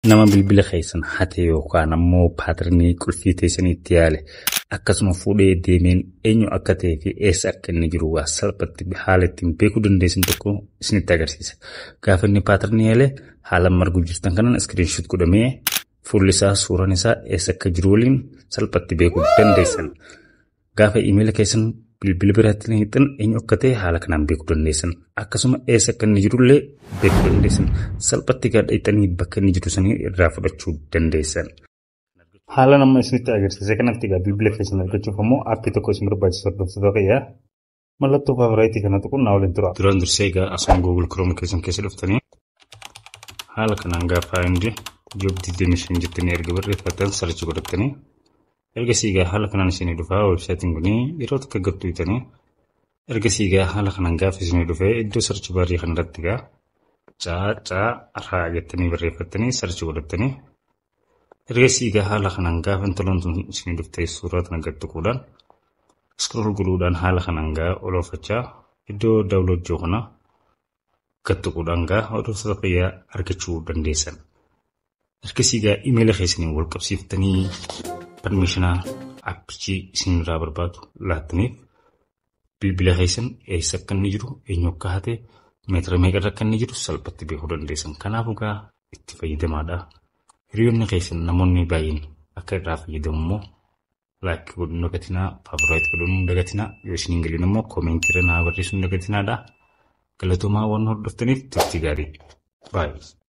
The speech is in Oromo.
nama bilbila keessan hate yookaan ammoo paatarnii qulfii teessanii itti yaale akkasuma fuudhee deemeen eenyu akka ta'ee fi eessa akka inni jiru waa salphatti haala ittiin beekuu dandeessan tokko isinitti agarsiisa. Gaafa inni paatarnii yaale haala marguu jirtan kanaan iskiriinshoot godhamee fuulli isaa suuraan isaa eessa akka jiru waliin salphatti beekuu dandeessan. Gaafa iimeela keessan bilbila biraatti hiixan eenyu akka ta'e haala kanaan beekuu dandeessan. Akkasuma eessa akka inni jirullee beekuu dandeessan. Salphatti gadhiixanii bakka inni jiru sanii irraa fudhachuu dandeessan. Haala nama isinitti agarsiise kanatti egaa bilbila keessan argachuuf ammoo aappii tokko isin barbaachisu hordoftoota ta'ee mallattoo faaviraayitii kana tuquun naa waliin tura. Duraan dursee egaa asuma Google Chrome keessan keessa dhuftanii haala kanaan gaafa hundi job diideemishin jettanii erga barreeffatan sarchi godhattanii ergasii egaa haala kanaan isinii dhufaa weebsaayitiin kun yeroo tokko gattuutanii ergasii egaa haala kanaan gaafa isinii dhufee iddoo sarchi baarii kanarratti egaa caa caa raa jettanii barreeffattanii sarchi godhattanii ergasii egaa haala kanaan gaafa intaloon sun isinii dhuftee suuraa kana gattuquudhaan iskrool godhuudhaan haala kanaan gaa oloofachaa iddoo daawulood jiru kana gattuquudhaan gaa hordoftoota fayyaa argachuu dandeessan. Ergasii egaa imeela keessanii wal qabsiiftanii permishinaa aappicii isinirraa barbaadu laattaniif bilbila keessan eessa akka inni jiru eenyu akka hate meetira meeqarra akka inni jiru salphatti beekuu dandeessan. Kanaafuu egaa itti fayyadamaadha. Hiriyoonni keessan namoonni baay'een akka irraa fayyadamu immoo laayikii godhuun dagatinaa faaviraayit godhuun dagatinaa yoo isin hin galiin immoo koomeentiirra naa barreessuun dagatinaadha. Galatoomaa waan hordoftaniif turtii gaarii. Baay'ee.